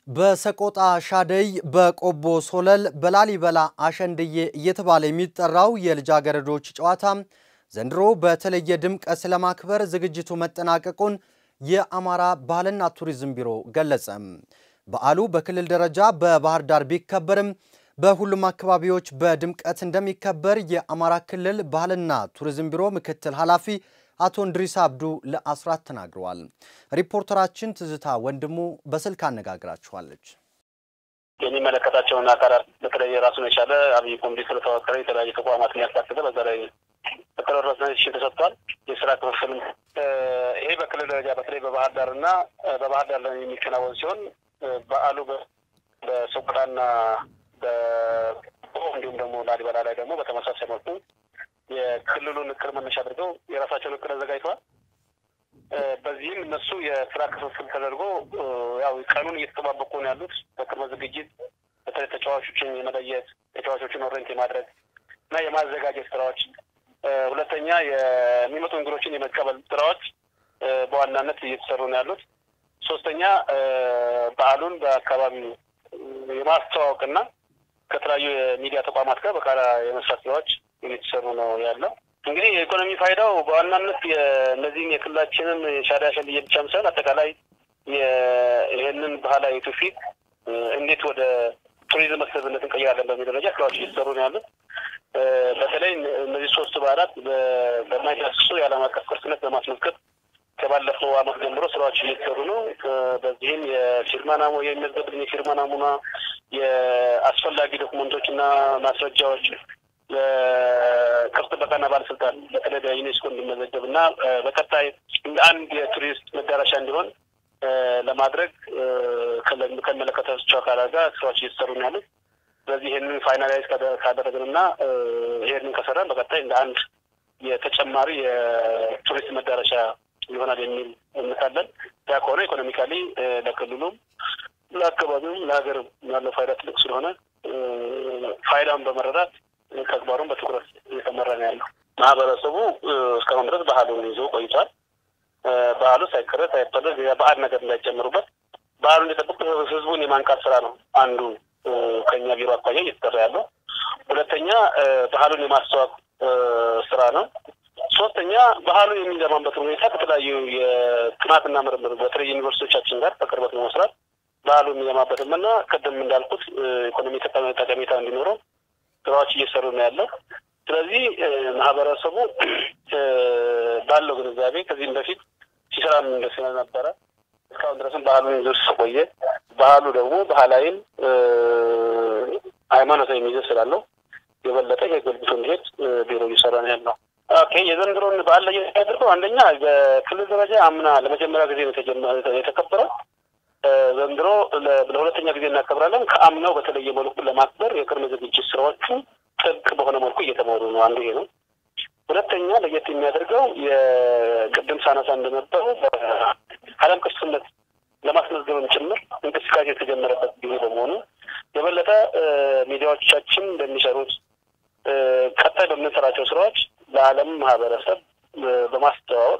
በሰቆጣ ሻደይ፣ በቆቦ ሶለል፣ በላሊበላ አሸንድዬ እየተባለ የሚጠራው የልጃገረዶች ጨዋታ ዘንድሮ በተለየ ድምቀት ለማክበር ዝግጅቱ መጠናቀቁን የአማራ ባህልና ቱሪዝም ቢሮ ገለጸ። በዓሉ በክልል ደረጃ በባህር ዳር ቢከበርም በሁሉም አካባቢዎች በድምቀት እንደሚከበር የአማራ ክልል ባህልና ቱሪዝም ቢሮ ምክትል ኃላፊ አቶ እንድሪስ አብዱ ለአስራት ተናግረዋል። ሪፖርተራችን ትዝታ ወንድሙ በስልክ አነጋግራችኋለች። የሚመለከታቸውን አካላት በተለይ ራሱን የቻለ አብይ ኮሚቴ ስለተዋቀረ የተለያዩ ተቋማትን ያካተተ በዛ ላይ ተቀረረሰ ተሰጥቷል። የስራ ክፍፍልም ይሄ በክልል ደረጃ በተለይ በባህር ዳር እና በባህር ዳር ላይ የሚከናወን ሲሆን በዓሉ በሰቆጣና እንዲሁም ደግሞ ላሊበላ ላይ ደግሞ በተመሳሳይ መልኩ የክልሉን እቅድ መነሻ አድርገው የራሳቸውን እቅድ አዘጋጅተዋል። በዚህም እነሱ የስራ ክፍፍል ተደርጎ ያው ቀኑን እየተጠባበቁ ነው ያሉት። በቅድመ ዝግጅት በተለይ ተጫዋቾችን የመለየት ተጫዋቾችን ኦሬንት የማድረግ እና የማዘጋጀት ስራዎች፣ ሁለተኛ የሚመጡ እንግዶችን የመቀበል ስራዎች በዋናነት እየተሰሩ ነው ያሉት። ሶስተኛ በዓሉን በአካባቢው የማስተዋወቅና ከተለያዩ የሚዲያ ተቋማት ጋር በጋራ የመስራት ስራዎች እየተሰሩ ነው ያለው። እንግዲህ የኢኮኖሚ ፋይዳው በዋናነት እነዚህም የክልላችንን የሻዳ ሸልዬ ብቻም ሳይሆን አጠቃላይ ይህንን ባህላዊ ትውፊት እንዴት ወደ ቱሪዝም መስህብነት እንቀይራለን በሚል ደረጃ ስራዎች እየተሰሩ ነው ያሉት። በተለይ እነዚህ ሶስት በዓላት በማይዳስሱ የዓለም አቀፍ ቅርስነት በማስመልከት ከባለፈው ዓመት ጀምሮ ስራዎች እየተሰሩ ነው። በዚህም የፊርማ ናሙ የሚመዘግብን የፊርማ ናሙና፣ የአስፈላጊ ዶክመንቶች እና ማስረጃዎች ለቅርስ ጥበቃና ባለስልጣን በተለይ በዩኔስኮ እንዲመዘገብ እና በቀጣይ እንደ አንድ የቱሪስት መዳረሻ እንዲሆን ለማድረግ ከሚመለከታቸው አካላት ጋር ስራዎች እየተሰሩ ነው ያሉት። ስለዚህ ይህንን ፋይናላይዝ ካደረግን እና ይህንን ከሰራን በቀጣይ እንደ አንድ የተጨማሪ የቱሪስት መዳረሻ ይሆናል የሚል እምነት አለን። ያ ከሆነ ኢኮኖሚካሊ ለክልሉም ለአካባቢውም ለሀገርም ያለው ፋይዳ ትልቅ ስለሆነ ፋይዳውን በመረዳት ተግባሩን በትኩረት እየተመራ ነው ያለው። ማህበረሰቡ እስካሁን ድረስ ባህሉን ይዞ ቆይቷል። ባህሉ ሳይቀረ ሳይበረዝ የባዕድ ነገር እንዳይጨምሩበት ባህሉ እንዲጠብቅ ህዝቡን የማንቃት ስራ ነው አንዱ ከኛ ቢሮ አኳያ እየተሰራ ያለው። ሁለተኛ ባህሉን የማስተዋወቅ ስራ ነው። ሶስተኛ ባህሉ የሚለማበት ሁኔታ ከተለያዩ የጥናትና ምርምር በተለይ ዩኒቨርሲቲዎቻችን ጋር በቅርበት በመስራት ባህሉ የሚለማበትም እና ቅድም እንዳልኩት ኢኮኖሚ ጠቀሜታ እንዲኖረው ስራዎች እየሰሩ ነው ያለው። ስለዚህ ማህበረሰቡ ባለው ግንዛቤ ከዚህም በፊት ሲሰራም ስለነበረ እስካሁን ድረስም ባህሉን ይዞ ስለቆየ ባህሉ ደግሞ ባህላዊም ሃይማኖታዊ ይዘት ስላለው የበለጠ የጎልብቶ እንዲሄድ ቢሮ እየሰራ ነው ያለው። ኦኬ የዘንድሮን በዓል ላይ ያደርገው አንደኛ በክልል ደረጃ አምና ለመጀመሪያ ጊዜ ነው የተከበረው። ዘንድሮ ለሁለተኛ ጊዜ እናከብራለን። ከአምናው በተለየ መልኩ ለማክበር የቅድመ ዝግጅት ስራዎቹ ጥብቅ በሆነ መልኩ እየተመሩ ነው። አንዱ ይሄ ነው። ሁለተኛ ለየት የሚያደርገው የቅድም ሳነሳ እንደነበረው በዓለም ቅርስነት ለማስመዝገብም ጭምር እንቅስቃሴ የተጀመረበት ጊዜ በመሆኑ የበለጠ ሚዲያዎቻችን እንደሚሰሩት ቀጣይ በምንሰራቸው ስራዎች ለዓለም ማህበረሰብ በማስተዋወቅ